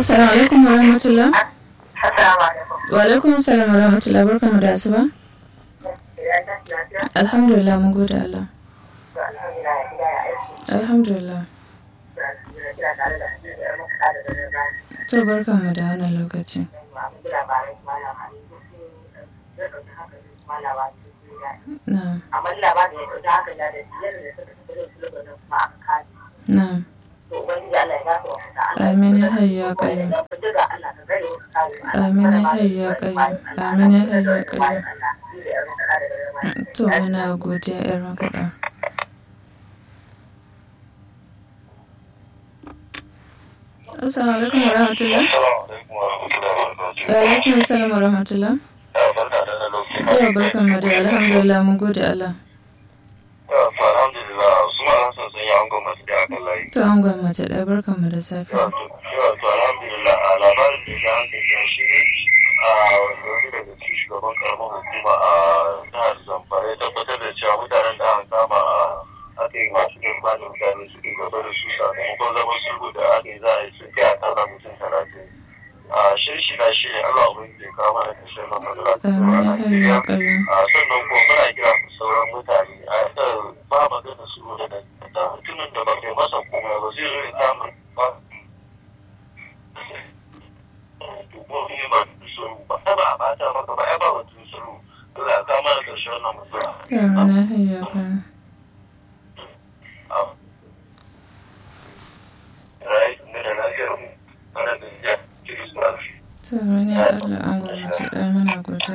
Assalamu alaikum wa rahmatullah. Assalamu alaikum. Wa alaikum assalam wa rahmatullah barkamu da asuba. Ya tashi lafiya? Alhamdulillah mun gode Allah. To, alhamdulillah, ya gida ya aiki. Alhamdulillah. To, alhamdulillah, kina tare da Hadiza, yar muka da dare bayan. To barkamu da wannan lokaci. Yawwa, mun ji labarai kuma labarai sun fi zai ɗauki hankali kuma labarai sun fi daɗi. Na'am. Amma labarin ya ɗauki hankali da biyar da suka tafi da su lokacin kuma aka kare. Na'am. To, Ubangiji Allah ya ba su wata Allah. Amin ya hayyu ya qayyum. Da ku duka Allah ka gare wasu kare mu. Allah Amin ya ka hayyu ya kare mu. qayyum. Allah Amin ya ka hayyu ya kare mu. qayyum. Allah, ni da yar muka da dare bayan. To muna godiya yar makaɗa. Assalamu alaikum wa rahmatullah. Wa alaikum assalam wa rahmatullah. Yawa barkan mu da alhamdulillah mun gode Allah. alhamdulillah su ma sun sun yi angon masu da akan layi To an gwamnati ɗaya barkan mu da safiya. wato alhamdulillah a labarin da ya hankali ya shi a wani daga cikin shugaban karamar hukuma a jihar zamfara ya tabbatar da cewa mutanen da aka kama a aka yi masu yin bani mutane suke gaba da su sakamakon zaman sulhu da aka yi za a yi sun kai a kara mutum talatin a shirshi na shi ne allah ubangiji ya kawo mana kashin nan matsala ta Amin ya hayyu ya qayyum. a sannan kuma muna kira ga sauran mutane a yadda ba magana su da da mutumin da ba kai masa komai ba zai zo ya kama ba hukumomi ba su ba ai ba a bata maka ba ai ba batun sulhu Allah ya kama da karshen wannan matsala Amin ya hayyu ya qayyum. rai ne da lafiyar mu ana da ya kiri su lafiya To muni Allah an gwamnati ɗaya muna godiya.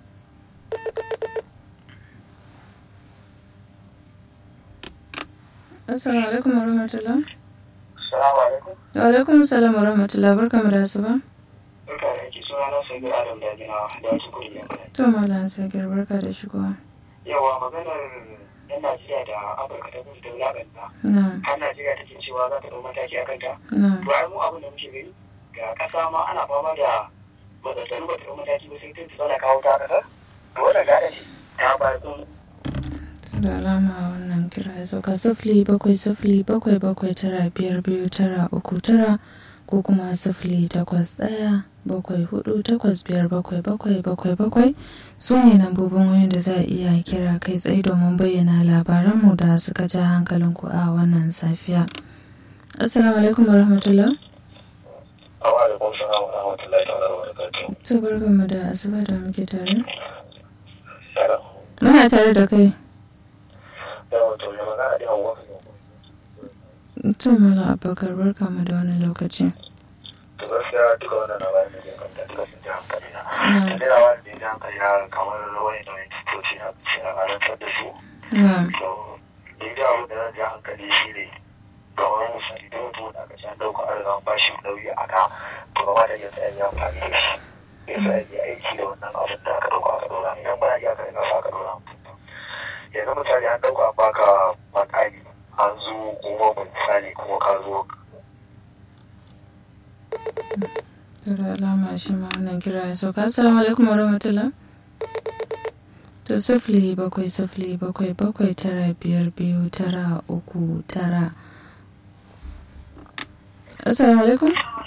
Assalamu alaikum wa rahmatullah. Assalamu alaikum. Wa alaikum assalam wa rahmatullah barkamu da asuba. Barka da yake suna na Sagir Adam da Gina da wasu kudi yankin. To Malam Sagir barka da shigowa. Yawa maganar yan Najeriya da Afirka ta kudu da wulaƙanta. Na'am. Har Najeriya take cewa za ta ɗau mataki a kanta. Na'am. To ai mu abin da muke gani ga ƙasa ma ana fama da matsatsalu ba ta ɗau mataki ba sai ta tsala kawo ta ƙasa. To wannan gada ce ta ba sun da alama wannan kira ya sauka sifili bakwai sifili bakwai bakwai tara biyar biyu tara uku tara ko kuma sifili takwas ɗaya bakwai hudu takwas biyar bakwai bakwai bakwai bakwai su ne lambobin wayoyin da za a iya kira kai tsaye domin bayyana labaranmu da suka ja hankalinku a wannan safiya assalamu alaikum wa rahmatullah Awa da kuma sana wa rahmatullahi ta'ala wa barakatuhu. to barkanmu da asuba da muke tare Yara. muna tare da kai Yawa to ya magana da yawa. to mala abubakar barkanmu da wani lokaci To gaskiya duka wannan labarin da zai kanta duka sun ji hankali na. Na'am. Da labarin da ya ji hankali na kamar wani da wani tutoci na ce a karantar da su. na'am To, ni da abin da zan ji hankali shi ne ga wani misali da mutum da aka ci an ɗauka an riga an ba shi nauyi a ka to gaba da yadda ya yi amfani da shi. Ya sa ya yi aiki da wannan abin da aka ɗauka aka ɗora idan ba ya ka riga aka ɗora mutum. Yanzu misali an ɗauka an baka makami an zo kuma misali kuma ka zo To da alama shi ma wannan kira ya sauka. Assalamu alaikum wa rahmatullah. To sifili bakwai sifili bakwai bakwai tara biyar biyu tara uku tara. Assalamu alaikum.